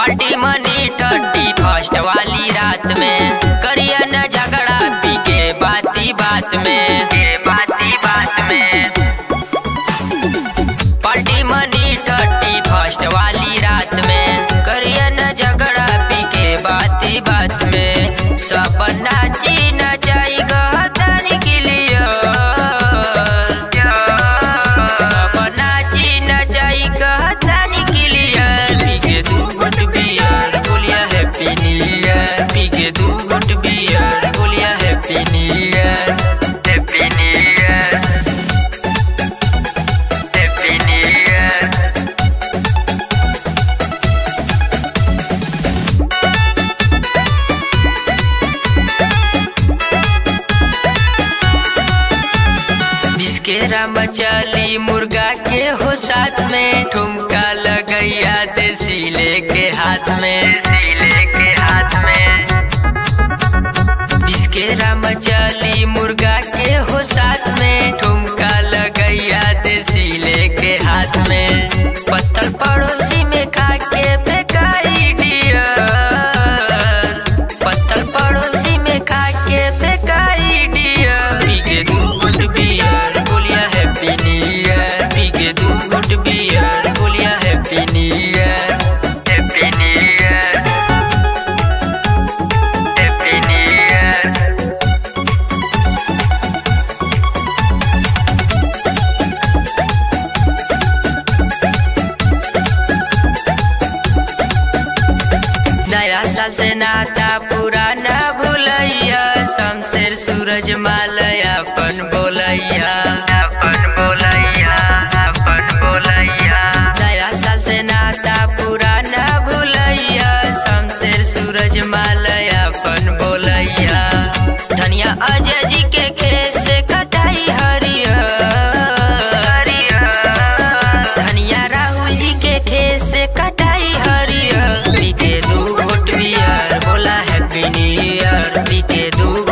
party मनी thirty first वाली रात में करिया न झगड़ा पी के बाती बात में के बाती बात में पार्टी मनी थर्टी फर्स्ट वाली रात में करिया न झगड़ा पी के बाती बात में सब नाची नचाई गहदारी के लिए सब नाची नचाई गहदारी के लिए पी के दू गुट बियर बोलिया हैप्पी न्यू ईयर पी के दू गुट बियर बोलिया happy new year happy new year happy new year बिस्केरा मचली मुर्गा के हो साथ में ठुमका लगैया देसी लेके हाथ में देसी लेके हाथ में बिस्केरा मचली मुर्गा के हो साथ में ठुमका लगैया देसी लेके हाथ में पत्थर पड़ोसी में खा के फेंकाई डियर पत्थर पड़ोसी में खा के फेंकाई डियर पी के दू गुट बियर बोलिया हैप्पी न्यू ईयर पी के दू गुट बियर बोलिया happy new year happy new year happy new year नया साल से नाता पुराना भूलैया शमशेर सूरज मालया अपन बोलैया अपन बोलैया अपन बोलैया नया साल से नाता पुराना भूलैया शमशेर सूरज मालया अपन बोलैया धनिया अजय जी के खेत से कटाई हरियर धनिया राहुल जी के खेत से कटाई हरियर पी के दू घोट बियर बोला हैप्पी न्यू ईयर पी के दू